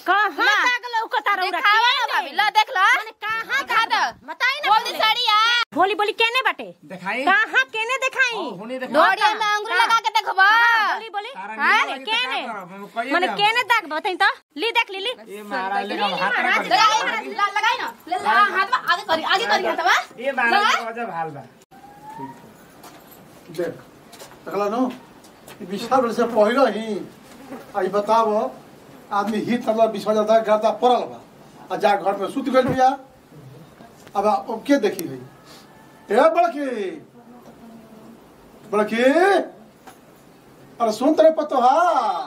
कहाँ ला। दाग लौकता रौरा दिखावा ना भाभी ला देख ला माने कहाँ दिखा दो बताई ना बोल दी साड़िया बोली बोली केने बाटे देखाई कहाँ केने देखाई ओ, होने देखा डोरिया में अंगूर हाँ। लगा के देखबा बोली बोली तारा हाँ, नीचे लगी केने तो का करब? हम कहिए माने ना। केने दाग बताई तो ली देख ली ली ये महाराज लेगा ली, हाथ महाराज, में लगाई हाथ ला- लगाई ना ले ला हाथ में आगे करी आगे करी हाथवा ये महाराज का गजब हाल बा देख देखला नो ई विशाल बड़े से पहिलो ही आई बताव आदमी ही तबला बिछा जाता गर्दा पड़ल बा आ जा घर में सुत गइल बिया अब अब के देखी है ए बड़की बड़की अरे सुन तेरे पतो हा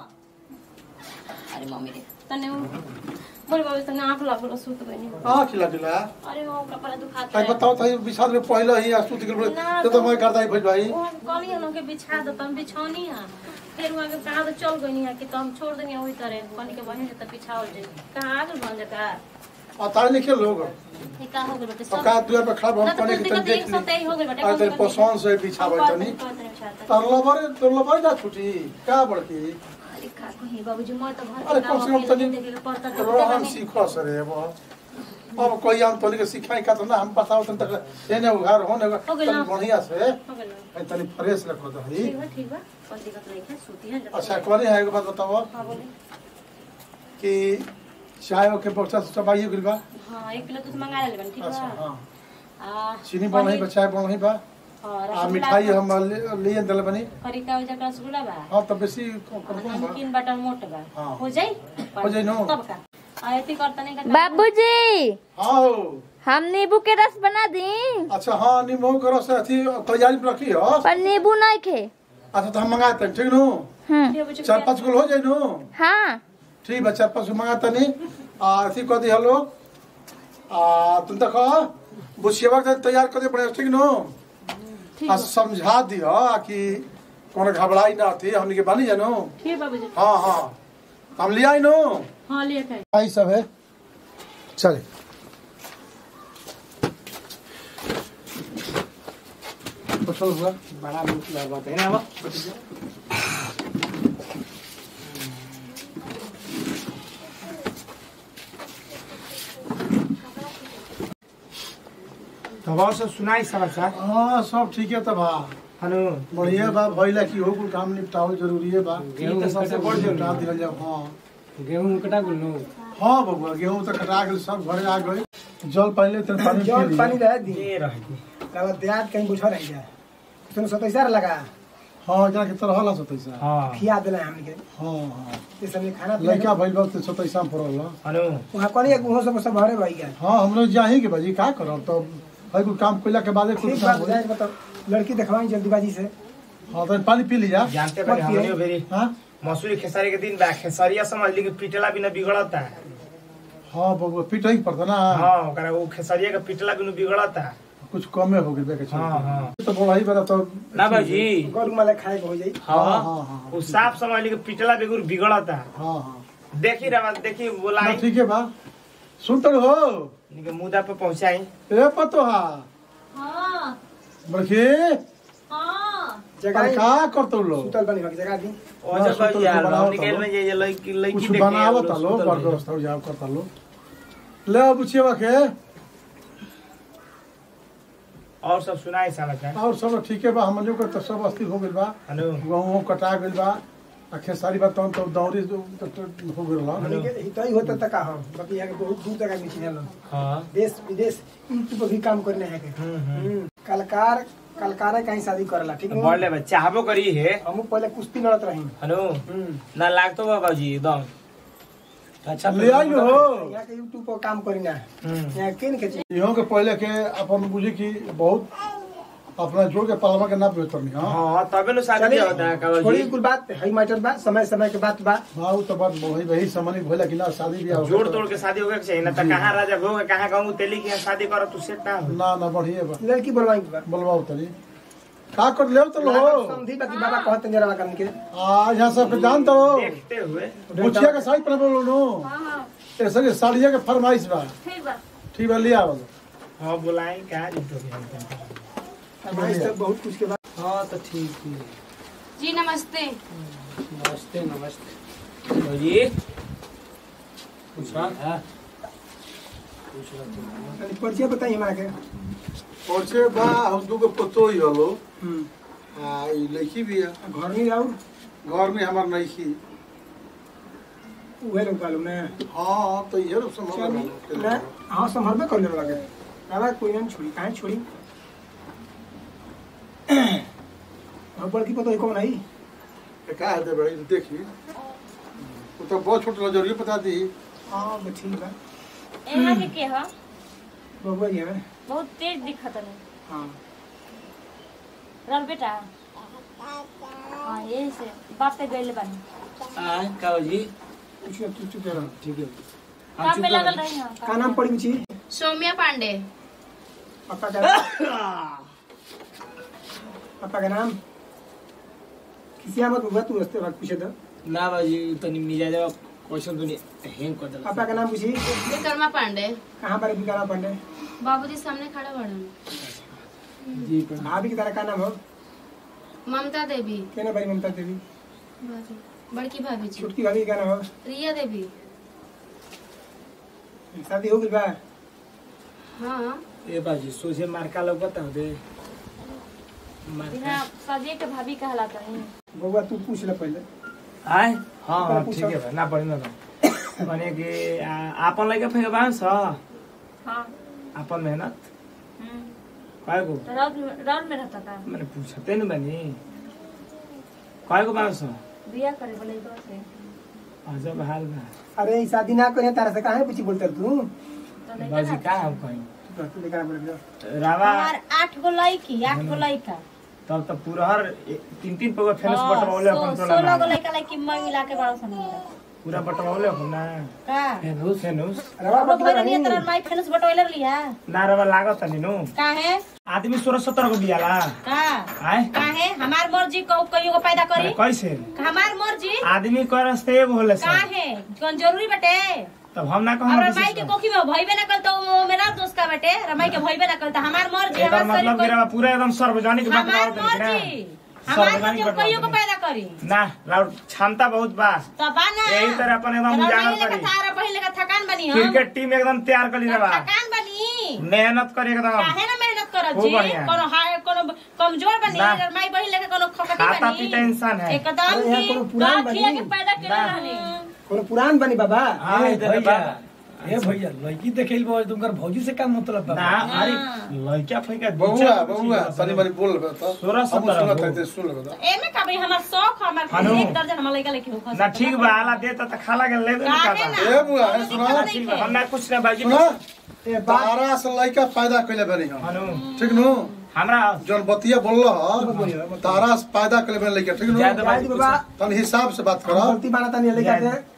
अरे मम्मी रे तने उ बोल बाबू तने आंख लागल सुत गइनी आ खिला दिला अरे हो कपड़ा दुखाता आई है बताओ त विशाल में पहिलो ही आ सुत गइल ना, ते तो मैं गर्दा ही भइल भाई वो कहली हम के बिछा दो तुम बिछौनी है फिर वहां के कहा तो चल गइनी है कि तुम छोड़ देनी वही तरह कहनी के बहन त बिछाओ जाई कहां आगल बन जाता आ तार लिखे लोग ये का हो गइल बटे अब का दुआ पे खड़ा ना हम तो कने कुछ के तन दिक्कत देख एक ली साथ ही हो गइल बटे आ तेरे पसंद से बिछावे तनी तार लबर तो लबर ना छुटी का बड़की अरे का कही बाबूजी मैं तो घर अरे के कम काम से कम अकेले तनी देखे के पड़ता तो रोहन सीखो सरे अब अब कोई हम तनी के सिखाई का तो ना हम बताओ तन तक एने उघार होने हो गेल तनी ना। बढ़िया से हो गइल ए तनी फ्रेश रखो तो ही ठीक बा ठीक बा कोई दिक्कत नहीं है सूती है जब अच्छा कोनी है एक बात बताओ हां बोले कि चाय के बक्सा से चबाइए गेल बा हां एक किलो दूध मंगा ले बन ठीक अच्छा बा हां आ चीनी बनही बा चाय बनही बा और आ रसगुल्ला मिठाई बा। हम ले- लिए दल बनी करी का वजह का रसगुल्ला बा हां तो बेसी कर और दूं बा नमकीन बटर मोट बा हाँ। हो जाई हो जाई नो। तब का आ एती करता नहीं का बाबूजी हां हो हम नींबू के रस बना दी अच्छा हाँ निमो करो से अथी तैयारी में रखी हो पर नींबू नहीं खे अच्छा तो हम मंगाते हैं ठीक नो हम्म चार पाँच गो हो जाए नो हाँ ठीक बा चार पाँच गो मंगाता नहीं आ अथी कह दी हलो आ तुम तक बुझिएबा के तैयार कर दे बढ़िया ठीक नो आ समझा दियो कि कोनो घबराई ना थी हमनी के बानी जानो ठीक बाबूजी हाँ हाँ हम ले आई नो हां लिए खाई आई सब है चले तो चल हुआ बड़ा मुश्किल है बात है ना अब तब से सुनाई समाचार हाँ सब ठीक है तब बा हनु बढ़िया बा भइला की हो कुल काम निपटावल जरूरी है बा गेहूं तो सबसे कटा बड़ गुल निपटा दिहल जाओ हाँ गेहूं कटा गुल हाँ बबुआ गेहूं तो कटा गेल सब घरे आ गए जल पहले तेरे पानी पी जल लिए। पानी रह दी ये रही तब देहात कहीं बुझा रह जाए तुम सतैसा लगा हाँ जना के तरह ला सतैसा हाँ खिया दिला हमने के हाँ हाँ ये सब में खाना पीना लड़का भइल बा तो सतैसा में पड़ल बा। हनु वहाँ कौन एक मुँह सब सब भरे भाई गया हाँ हम लोग जाही के बाजी का करब तो भाई कुल काम कइला के बाद कुछ ठीक काम बात होई। जाए मतलब लड़की दिखवाई जल्दीबाजी से हाँ तो पानी पी लिया जानते बने मत पिए। हमनियो भेरी हाँ मसूरी खेसारी के दिन बा खेसारिया समझ ली कि पिटला बिना बिगड़ता है हाँ बबुआ पीट ही पड़ता ना हाँ ओकरा वो खेसारिया के पिटला बिना बिगड़ता है कुछ कमे हो गई बेके हाँ, हाँ। तो बड़ा ही बड़ा तो ना भाजी गोल माले खाए के हो जाई हाँ हाँ हाँ हाँ वो साफ समझ ली कि पिटला बिगुर बिगड़ता है हाँ हाँ देखी रहा देखी ना, बोलाई ठीक है बा सुन तो हो इनके मुद्दा पे पहुंचाई ए पतो हा हां बड़की हां जगह अरे का करतो लो सुतल बनी भाई जगह दी और जब सुतल यार बनाओ हम निकल तो में जे लड़की लड़की कुछ देखे बनावत वो लो सुतल बड़ रही। व्यवस्था हो जाओ करता लो ले अब बुझिएवा के और सब सुनाई समाचार और सब ठीक है बा हम लोग के तो सब अस्थिर हो गइल बा हनु गहूँ कटा गइल बा आ खेसारी बा तहन तो दौरी जो- तो- तो हो गइल बा हमने के हित ही होता तक हम बाकी यहाँ के बहुत दूर तक आदमी चिन्हल हाँ देश विदेश यूट्यूब पर भी काम करने है के हम्म, हम्म। हम्म, कलकार कलकारे कहीं शादी करेला ठीक है बढ़ले बा चाहबो करी है हम पहले कुश्ती लड़त रही हनु हम्म ना लागतो बाबूजी एकदम अच्छा ले आई हो यहाँ के यूट्यूब पर काम करी ना हम्म। यहाँ किन के चीज इहों के पहले के अपन बुझी कि बहुत अपना जोड़ के पालमा के ना बेहतर नहीं हाँ हाँ तबे नु शादी चलिए, होता है छोड़ी काबूजी कुल बात हई मैटर बा समय समय के बात बा हाँ वो तो बात वही वही समझ भइला कि ना शादी ब्याह हो जोड़ गया तोड़ के शादी होगे चाहिए ना तो कहाँ राजा भोग कहाँ कहूँ तेली के यहाँ शादी करो तू सेट ना हो ना ना बढ़िया बा लड़की बोलवाई के बा बोलवाओ तनी का कर ले तो लो समझी बाकी बाबा कहते जरा करने के आज यहाँ सब के जान तो देखते हुए मुछिया के साड़ी पहन बोलो नो हां हां ऐसे के साड़िया के फरमाइश बा ठीक बा ठीक बा लिया बोलो हाँ बुलाई कहाँ जीतो फरमाइश तो बहुत कुछ के बाद हाँ तो ठीक है जी नमस्ते नमस्ते नमस्ते जी पूछा तनी परिचय बताइए हमरा के पहुंचे बा हम दूगो पतो ही हलो हम्म। आ ई लड़की भी है घर में जाऊ घर में हमार नहीं की उहे लोग बालू ने हाँ तो ये लोग समझ चली ना हाँ संभल में कर ले लगे बाबा कोई ना छोड़ी काहे छोड़ी हम बड़की पतो कौन आई का है दे बड़ी देखी वो तो बहुत छोटा जरूरी बता दी हाँ बस ठीक बा यहाँ के के ह बबुआ जी है बहुत तेज दिखत है हाँ रल बेटा हाँ यही से बाप पे गए बानी आय का जी कुछ तू चुप रह ठीक है काम में लगल रही हाँ का नाम पड़ी मुझे सौम्या पांडे पापा का नाम पापा का नाम किसी आमद हुआ तू रस्ते वक्त पूछे तो ना बाजी तनी मिजा जाओ क्वेश्चन तनी हैंग कर देला पापा का नाम पूछी विक्रमा पांडे कहाँ पर बिकाना पंडे बाबूजी सामने खड़ा बड़न जी पर भाभी की तरह का नाम हो ममता देवी कहना भाई ममता देवी बड़की भाभी जी छोटकी भाभी का नाम हो रिया देवी शादी हो गई बा हाँ ए बाजी सोचे मार्का लोग बता दे मार्का बिना सजे के भाभी कहलाता है बउआ तू पूछ ले पहले आय हाँ ऊपर हाँ, पूछो। ठीक है बा, ना पड़ी ना भने कि आ- आपन लगे फेंक बान छ हाँ आपन मेहनत हम्म। काय को तो रौद में रौद में रहता था मैंने पूछते न बनी काय को बान छ बिया करे बोले इधर से अजब हाल बा अरे ई शादी ना करे तारा से काहे पूछी बोलते तू तो नहीं बाजी कहना। का हम कहीं चुप रह, तू लेकर आ बोले जा। रावा हमार आठ गो लड़की आठ गो लड़का तब तो पूरा हर ए- तीन तीन पगो फेमस हाँ, बटवाले सो- अपन सोलह गो टोला लड़का लड़की मैं मिला के बड़ा सन पूरा बटवाले हो ना का फेनुस फेनुस रवा अब बटवा भइल नहीं रही। तरह माई फेनस बटोइलर लिया ना रवा लागत नि नु काहे आदमी सोलह सत्रह को बियाला का आय काहे हमार मर्जी को कहियो को पैदा करी अरे कैसे हमार मर्जी आदमी कर से एगो होले सब काहे कौन जरूरी बटे तब हम ना अब कहम रमाई के कोखी में भइबे ना कल तो वो मेरा दोस्त का बटे रमाई के भइबे ना कल तो हमार मर्जी एकर हमार मतलब कि शरीर रवा पूरा एकदम सार्वजनिक को- बात हमार बताओ तनी मर्जी ना हमार सार्वजनिक मर्जी कहियो को बात पैदा करी ना लाउड क्षमता बहुत बा तो बाना यही तरह अपन एकदम उजागर लेकर करी थारा पहले का थकान बनी हम क्रिकेट टीम एकदम तैयार करी रवा थकान बनी मेहनत करी एकदम काहे ना मेहनत करत खूब जी बढ़िया। कोनो हाय कोनो कमजोर बनी ना। माई बहिन लेके कोनो खकटी खाता बनी पीता इंसान है। एकदम अरे यहाँ की कोनो पुरान गाँव खिया बनी। के पैदा केले ना। रहनी कोनो पुरान बनी बाबा हाँ ए इधर भैया बा ए भैया लड़की देखेल बा तुमकर भौजी से का मतलब बा ना अरे लड़का फैका बहुआ बहुआ तनी बनी बोल लेबे तो सोलह हम सत्रह सुनत हो। है सुन लेबे तो एमे का भाई हमार शौक हमार हनु। एक दर्जन हमार लइका लेके हो ना ठीक बा आला देता त खाला के लेबे ना काहे का ना ए बुआ, ए कोनो सुनो, दिक्कत ठीक नहीं बा हम ना कुछ ना बाजी सुना ए बात तारा से लइका पैदा कइले बनी हम हनु ठीक नु हमरा जन बतिया बोलल ह तारा से पैदा कइले बनी लइका ठीक नु ज्यादा जाए दी बाबा तन हिसाब से बात हम करो गलती माना तानी लेके आते हैं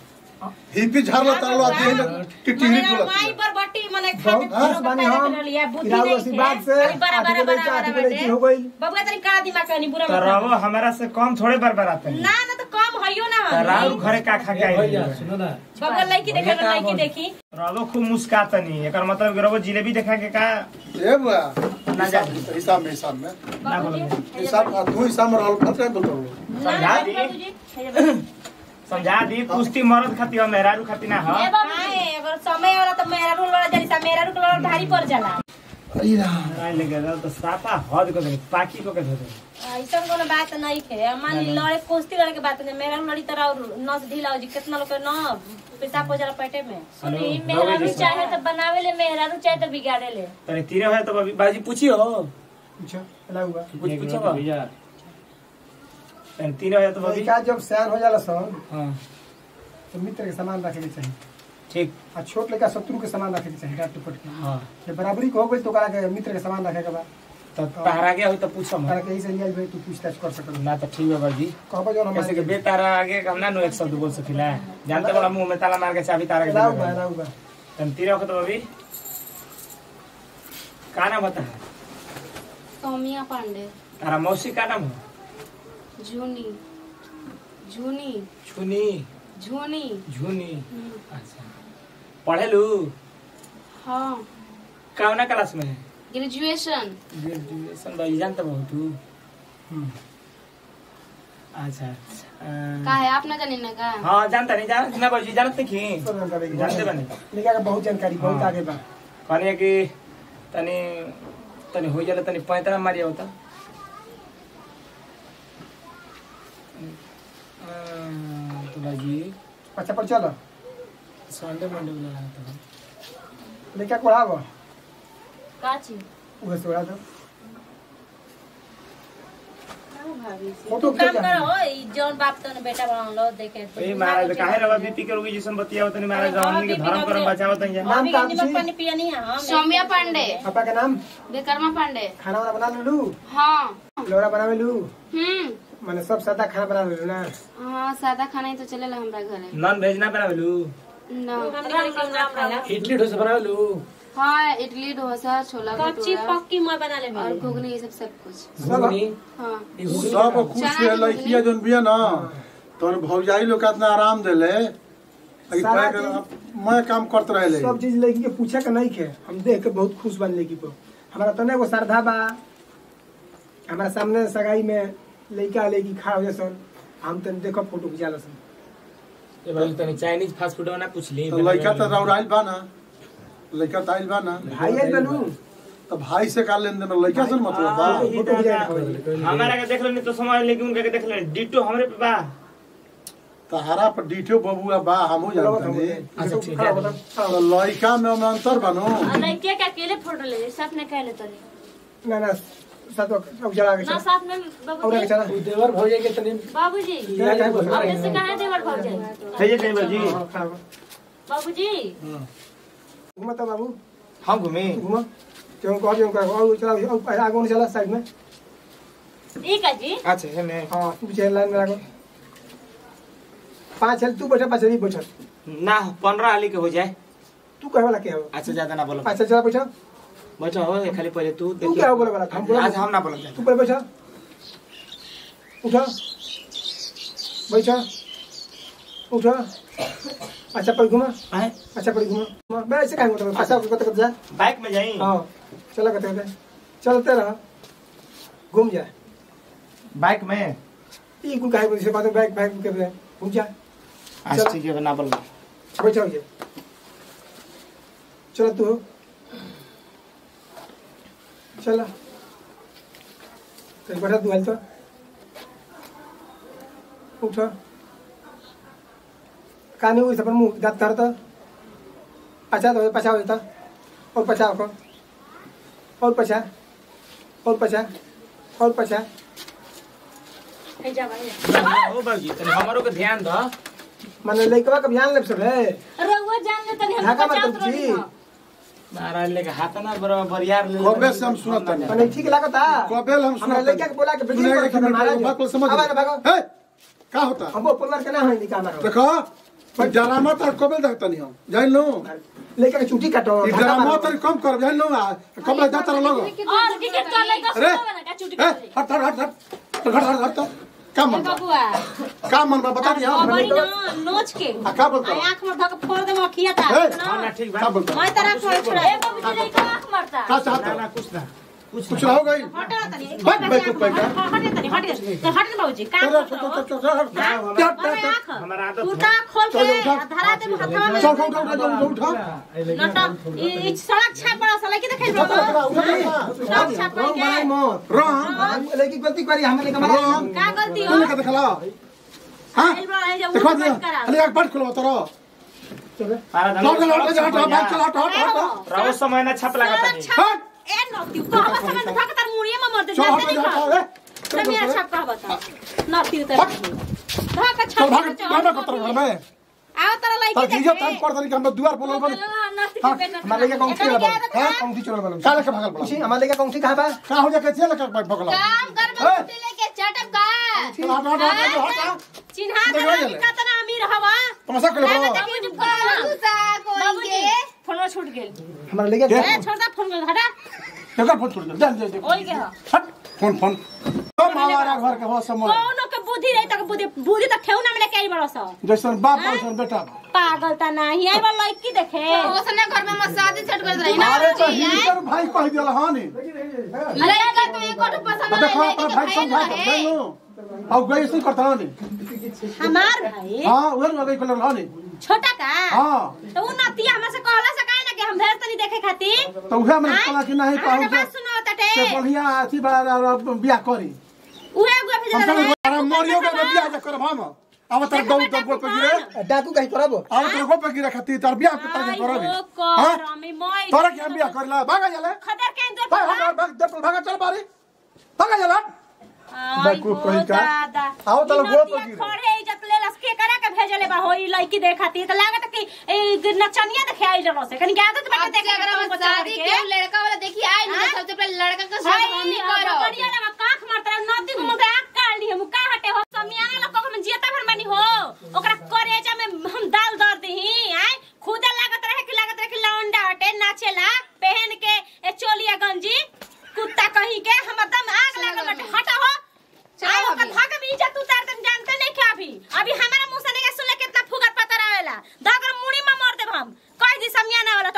हिपी झाड़लो तारलो आती है टिटी मेरा बोलत माई पर बटी मने बहुत खाते खुश बानी हम लिया बुद्धि किराऊ नहीं आशीर्वाद से खाली बड़ा बड़ा आधी बड़ा लड़की आधी बड़ा लड़की हो गई बबुआ तनी का दिमाग कनी बुरा तो मत रहो हमरा से कम थोड़े बार बार आते ना ना तो कम हइयो ना तो राउर घरे का खा के ए आई भैया सुनो ना बबुआ लड़की देखे भैया का लड़की बोल- देखी रहो खूब मुस्कातनी एकर मतलब कि रहो जिलेबी देखा के का ए बुआ ना जा हिसाब में हिसाब में ना बोलो हिसाब तू हिसाब में रहल फत बोलतो समझा दी समझा दी कुश्ती मरद खाती हो मेहरारू खाती ना हो ए बाबू अगर समय होला तो मेरा रूल वाला जरी सा मेरा रूल वाला भारी पड़ जाला आई लेके जाओ तो साफा हद को दे पाकी को के दे दे ऐसा कोनो बात नहीं है मान ली लड़े कुश्ती लड़े के बात नहीं मेरा लड़ी तरह और नस ढीला हो जी कितना लोग के न पेशाब हो जाला पेटे में हेलो मेहरारू चाहे तो बनावे ले मेहरारू चाहे तो बिगाड़े ले अरे तीरे है तो अभी बाजी पूछी हो पूछो चला हुआ कुछ एक पूछो मिनट भैया अरे तीरे है तो अभी लड़का जब सयान हो जाला सन हां तो मित्र के सामान रखे के चाहिए ठीक आ छोट लड़का शत्रु के सामान रखे के चाहिए डांट टुपट के हां ये बराबरी को हो गई तो ओकरा के मित्र के सामान रखे के बाद तो तारा गया हो तो पूछो ओकरा मत के ऐसे लिया भाई तू पूछताछ कर सकल ना तो ठीक है बाजी कहबो जो कैसे हमारे कि बे तारा आगे हम ना नो एक शब्द बोल सकिला जानते बड़ा मुंह में ताला मार के चाबी तारा के दे लाऊ देबे। बा लाऊ बा तन तीरे हो तो अभी का नाम बता सौम्या पांडे तारा मौसी का नाम हो जूनी जूनी छुनी झूनी झुनी अच्छा पढ़ेलू हाँ कौना क्लास में है ग्रेजुएशन ग्रेजुएशन भाई जानते बहुत तू अच्छा अच्छा का है आप ना जानी ना का हाँ जानता नहीं जान ना बाबूजी जानते नहीं की जानते बने लड़का का बहुत जानकारी बहुत हाँ। आगे बा कहने कि तनी तनी हो जाला तनी पैंतरा मारिया होता तो बाजी अच्छा पर चलो संडे मंडे वाला था लड़का को आगो का चीज उहे से उड़ा दो भाभी फोटो तू काम खींचा। कर हो ई जौन बाप तने बेटा बना लो देखे तो ए महाराज काहे रवा बीपी के रोगी जैसन बतिया तनी महाराज हमनी के धर्म करम बचावत नहीं नाम अभी का के निमक छी? पानी पिया नहीं है हम सौम्या पांडे पापा का नाम विक्रमा पांडे खाना वाना बना लू हाँ लोड़ा बना लू हम्म मैंने सब सादा खाना बना लू ना हाँ सादा खाना ही तो चलेला हमरा घरे नॉन वेज ना बनावेलू ना हम निकल के नाम खाना इडली डोसा बना लू हाँ इडली डोसा छोला कच्ची भटूरा पक्की मैं बना ले और घुगनी ये सब सब कुछ घुगनी हाँ सब कुछ है लड़किया जोन बिया ना तोर भौजाई लोग कितना आराम देले अभी सारा पैक मैं काम करते रहे सब चीज लड़की के पूछे के नहीं खे हम देख के बहुत खुश बन लड़की पर हमारा तने एगो श्रद्धा बा हमारा सामने सगाई में लड़का लड़की खड़ा हो जासन हम तने देखो फोटो खिंचा लसन ए भाई तनी चाइनीज फास्ट फूड ना पूछ ली तो लड़का तो रौराइल बा ना लड़का तो आइल बा ना भाई आई बनू तो भाई से का लेन देन लड़का से मतलब बा फोटो खिंचा के खबर हमारा के देख लेनी तो समझ लेकिन उनका के देख लेनी डिटो हमरे पे बा तहारा पर डीठो बबुआ बा हमहू जानते नहीं अच्छा ठीक है तो लड़का में ओमे अंतर बनो और लड़के के अकेले फोटो ले ले साथ में कहले तनी ना ना साथ में उजला के ना चला साथ में और बाबूजी के चला उ देवर भौजाई के तनी बाबूजी क्या क्या बोल अब इससे कहां देवर भाग जाए है ये देवर जी बाबूजी घुमा तो बाबू हम घूमे घुमा क्यों कहो क्यों कहो और चला और आगे नहीं चला साइड में ठीक है जी अच्छा है मैं हाँ तू पीछे लाइन में लागो पाँच है तू बैठा पाँच है बैठा ना पंद्रह हाली के हो जाए तू कहे वाला क्या हो अच्छा ज्यादा ना बोलो पाँच चला बैठा बैठो हो खाली पहले तू तू क्या बोले वाला हम बोला आज हम ना बोलो तू पहले बैठा उठा बैठा उठा अच्छा पर घुमा आए अच्छा पर घुमा घुमा। मैं ऐसे कहेंगे तो अच्छा कत कत जा बाइक में जाई हाँ चला कत कत चलते रहा घूम जा बाइक में ये कुल कहे से बात बैग बैग कर रहे घूम जा आज चल। ठीक है ना बोलो बैठा हो जा चला तू हो चला कहीं बैठा तू हाल तो उठा काने हुई सपर मुंह दांत धरता पचा तो पचा हो जाता और पचा को और पचा और पचा और पचा है जा भाई ओ बाबूजी तनी हमारो के ध्यान दो माने लइकवा के बयान लेब सब है रउआ जान ले तनी हम ढाका पचास मतलब रोटी जी हो महाराज लेके हाथ ना बराबर यार ले कबे से हम सुनत नहीं माने ठीक लागता कबे हम हमरा सुनत लइका के बोला के बेटी सुनेगा पर कि मेरे महाराज बात को समझ अब ना भागो ए का होता हमको परिवार के ना होई निका हमारा देखो मैं डरामा तो कबे देखता नहीं हम जान लो लइका के चुटी काटो ई डरामा तो कम कर जान लो कब लग जाता लोग और टिकट कर ले का अरे सुनो ना का चुटी ए कर ले हट हट हट हट हट हट हट का मन बा? बबुआ का मन बा बता दिया और बड़ी ना नोच के आ का बोलता आई आंख में धक फोड़ दे मखिया था ए हां ना ठीक का बा बोलता मैं तरह खोल छोड़ा ए बाबूजी लइका आंख मारता का ना चाहता ना कुछ ना कुछ कुछ हो गई हटा तनी बैठ बैठ बैठ हटे तनी हटे तो हटे बाबूजी का चल चल चल चल आंख हमारा आदत उल्टा खोल के चल, उठा। धरा दे हथवा में चल उठा उठा उठा उठा नट ई सड़क छाप पड़ा सला की देखे सड़क छाप रोंग बनाई के मत राम लइकी गलती करी हमें लेके मारा राम का गलती हो तूने का देखला हां एल बड़ा है जब देखो उठ दिया बच करा अरे एक बात खोलो तोरो चल महाराज चल चल हट जा हट बात चल हट हट हट राव समय ना छप लगा सड़क तनी छाप ए नती को हम समय में धक तर मुड़िए में मर दे चल जानते हट नहीं जा का ए तो मेरा छाप का बता नती तो धक चल छाप भाग भाग कर घर में आओ तेरा तार लड़की जीजा टाइम कर दनी हम द्वार बोलल बन नती हाँ, के बेटा हमारे लेके कौन सी लगा हाँ? कौन सी चोर बना काले के भागल बड़ा पूछी हमारे लेके कौन सी कहां बा का हो जा के जेल का भगला काम कर ए! में कुटी लेके चटक का चल हट हट हट हट हट चिन्हा देखो तेरा ये ले। कितना अमीर हवा तमाशा कर मैं लो देखिए चुप कर गुस्सा कोई बाबूजी के फोन छूट गेल हमारे लेके दे। ए छोड़ दे फोन कर हटा केकर फोन छोड़ दे जा जा ओई के ह हट फोन फोन तो मावारा घर के हो समय कौनो के बुद्धि रही तक बुद्धि बुद्धि तक ठेऊ ना मिले कई बड़ा सा जैसन बाप वैसन बेटा पागल ता नहीं है वाला लड़की देखे उसने घर में मसाज सेट कर रही ना अरे तो हिंदर भाई कह दियल हां नी अरे अगर तू एक और पसंद तो देखो नहीं अपना भाई है समझा तो के है लो अब गई ऐसे करता नहीं हमार भाई हाँ उधर में गई कलर नहीं छोटा का हाँ तो उ नतिया हमरा से कहला से काहे ना कि हम भेज तनी देखे खातिर तो उहे में आँय? कला कि नहीं हमरा कहूँ के बात सुनो तटे से बढ़िया अथी बड़ा बियाह करी उहे उहे भेज हम रहे सब मरियो के बियाह जे करब हम अब तर दौड़ दौड़ पर गिरे डाकू कहीं करब अब तर को पे गिरे खातिर तर बियाह के तर करबी आई हो हाँ? कर हमें मोय तोरा के हम बियाह करला भागा जाला खदर के अंदर भाग भाग भाग दे भागा चल बारी भागा जाला बेवकूफ कहीं का? आओ तलो गोड़ पर गिरे। खड़े इज्जत ले लस के करा के भेजले बा होई लड़की देखती त लागत कि ए नचनिया देखे आइल रहो से कनी के आदत बाटे अब देखे अगर हम शादी के लड़का वाला देखिए आए ना सबसे पहले लड़का का शादी हम ही करो बढ़िया लगा काख मारता नदी को मुदा आंख काट ली हम का हटे हो समियाना लोग को हम जियता भर बनी हो ओकरा करेजा में हम दाल दर दही आय खुदा लागत रहे कि लागत रहे कि लौंडा हटे नाचेला पहन के ए चोलिया गंजी कुत्ता कहीं के हम एकदम आग लागल बाटे हटा हो चलो आय ओकर अभी। भाग में इज्जत उतार तुम जानते नहीं क्या अभी अभी हमारा मुंह से नहीं सुन ले कितना फुगर पता रहेला दागर मुड़ी में मार देब हम कह दी समियाना वाला